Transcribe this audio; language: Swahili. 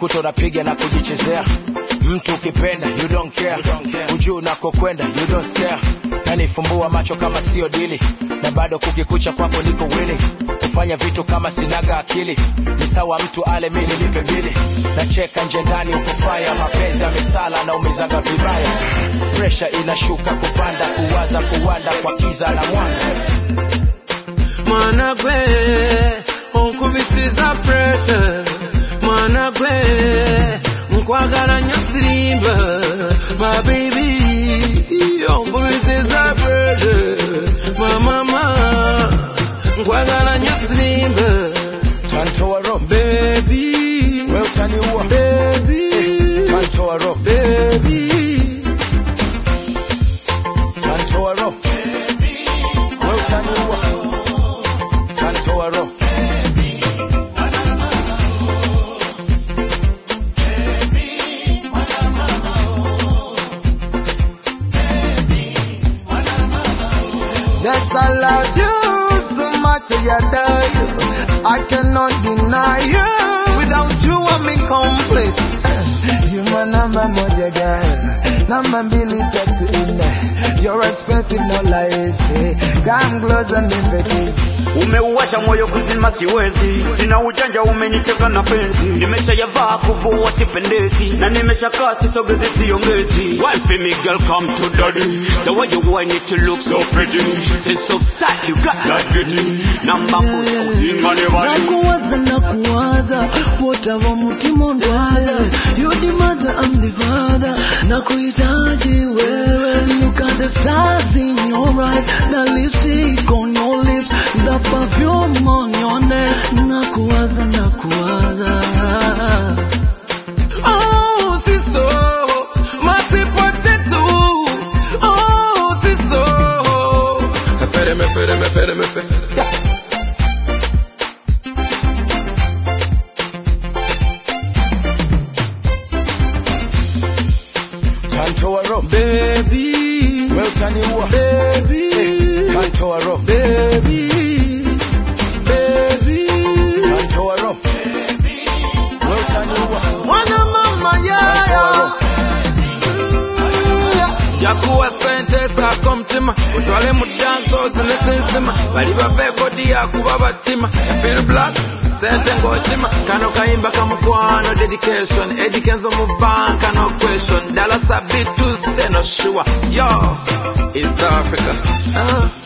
unajikuta unapiga na kujichezea mtu ukipenda you don't care, ujuu unakokwenda you don't stare nanifumbua macho kama sio dili na bado kukikucha kwako niko willing kufanya vitu kama sinaga akili ni sawa mtu ale mi nilipe bili nacheka nje ndani ukufaya mapenzi amesala na umezaga vibaya presha inashuka kupanda kuwaza kuwanda kwa kiza na mwanga mwana gwe onkubisiza pressure mwana gwe nkwagala nnyo sirimba my baby onkubisiza pressure my mama nkwagala nnyo sirimba tantoa roho baby we utaniua baby tantoa roho baby tantoa roho we utaniua tantoa roho Yes, I love you so much, I adore you. I cannot deny you. Without you, I'm incomplete. You my number moja girl, number mbili tatu nne. You're expensive, no lies. Come close and invite umeuwasha moyo kuzima siwezi sina ujanja umeniteka na penzi nimeshayavaa kuvua sipendezi na nimeshakaa sisogezi siongezi Wine for me girl come to daddy the way you whine it you look so pretty sense of style you got that beauty namba moja uzima ni wali nakuwaza nakuwaza wotava mutima ndwaza you the mother I'm the father nakuhitaji wewe look at the stars in your eyes the lipstick on your lips the perfume on your neck nakuwaza nakuwaza Oh, siso, my sweet potato. Oh, siso. Fere me, fere me, fere me, fere. tantoa roho Baby, we utaniua baby, tantoa roho baby, baby. tantoa roho we utaniua Mwana mama, yeah, tantoa yeah. roho jakuwa sente saako mutima otwale mu danso zinesinsima bali bava ekodi yakuba batima fil black sente ng'okima kano kayimba kamukwano dedication edikenzo mu banka no question dala sabituse no sure yo east africa uh.